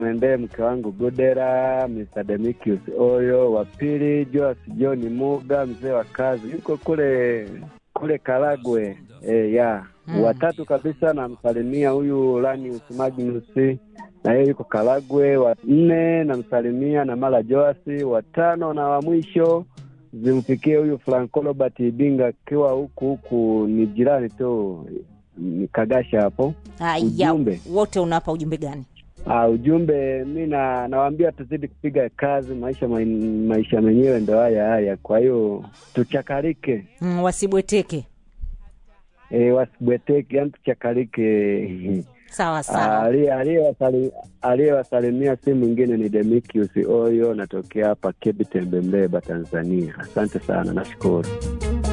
mwendee mke wangu Godera, Mr. Demikius Oyo, wa pili Joas John Muga, mzee wa kazi, yuko kule kule Karagwe e, ya Mm. watatu kabisa namsalimia huyu Lanius Magnus na yeye yuko Karagwe. Wa nne namsalimia na Mala Joasi. Watano na wa mwisho zimfikie huyu Franco Robert Ibinga akiwa huku huku, ni jirani tu, ni Kagasha hapo. Haya, Ujumbe. wote unawapa ujumbe gani? Ah, ujumbe mi na nawaambia tuzidi kupiga kazi, maisha ma, maisha menyewe ndo haya haya, kwa hiyo tuchakarike, Mm, wasibweteke. e, wasibweteke, yani tuchakarike. Sawa Ah, sawa. aliye- aliyewasali- Aliyewasalimia si mwingine ni Demikius Oyo, natokea hapa Kebi Tembe, Mbeba, Tanzania. Asante sana, nashukuru.